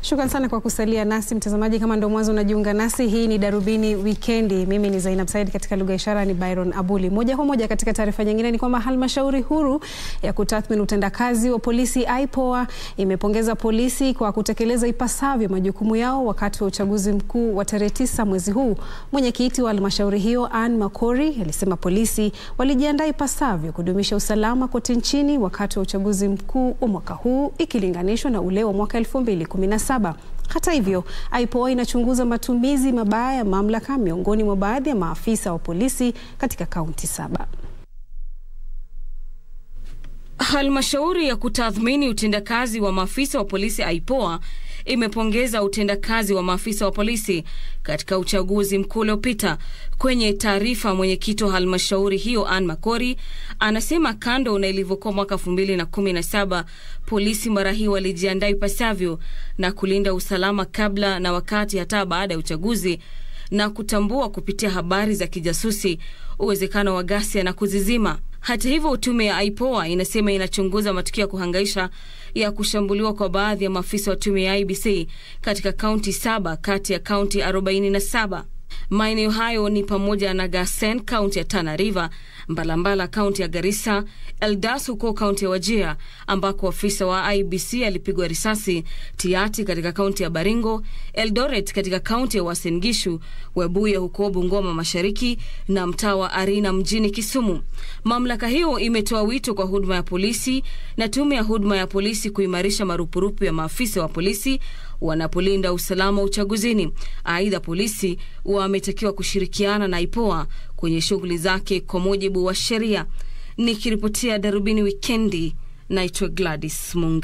Shukran sana kwa kusalia nasi mtazamaji. Kama ndo mwanzo unajiunga nasi, hii ni Darubini Wikendi. Mimi ni Zainab Said, katika lugha ishara ni Byron Abuli. Moja kwa moja katika taarifa nyingine ni kwamba halmashauri huru ya kutathmini utendakazi wa polisi IPOA imepongeza polisi kwa kutekeleza ipasavyo majukumu yao wakati wa uchaguzi mkuu wa tarehe tisa mwezi huu. Mwenyekiti wa halmashauri hiyo Ann Makori alisema polisi walijiandaa ipasavyo kudumisha usalama kote nchini wakati wa uchaguzi mkuu wa mwaka huu ikilinganishwa na ule wa mwaka 2017. Hata hivyo, IPOA inachunguza matumizi mabaya ya mamlaka miongoni mwa baadhi ya maafisa wa polisi katika kaunti saba. Halmashauri ya kutathmini utendakazi wa maafisa wa polisi IPOA imepongeza utendakazi wa maafisa wa polisi katika uchaguzi mkuu uliopita. Kwenye taarifa, mwenyekiti wa halmashauri hiyo Ann Makori anasema kando na ilivyokuwa mwaka 2017 polisi mara hii walijiandaa ipasavyo na kulinda usalama kabla na wakati hata baada ya uchaguzi na kutambua kupitia habari za kijasusi uwezekano wa ghasia na kuzizima. Hata hivyo, tume ya IPOA inasema inachunguza matukio ya kuhangaisha ya kushambuliwa kwa baadhi ya maafisa wa tume ya IBC katika kaunti saba kati ya kaunti 47. Maeneo hayo ni pamoja na Gasen, kaunti ya Tana River, Mbalambala, kaunti ya Garissa, Eldas huko kaunti ya Wajir, ambako afisa wa IBC alipigwa risasi, Tiati katika kaunti ya Baringo, Eldoret katika kaunti ya Uasin Gishu, Webuye huko Bungoma Mashariki na mtaa wa Arina mjini Kisumu. Mamlaka hiyo imetoa wito kwa huduma ya polisi na tume ya huduma ya polisi kuimarisha marupurupu ya maafisa wa polisi wanapolinda usalama uchaguzini. Aidha, polisi wametakiwa kushirikiana na IPOA kwenye shughuli zake kwa mujibu wa sheria. Nikiripotia Darubini Wikendi, naitwa Gladys Munga.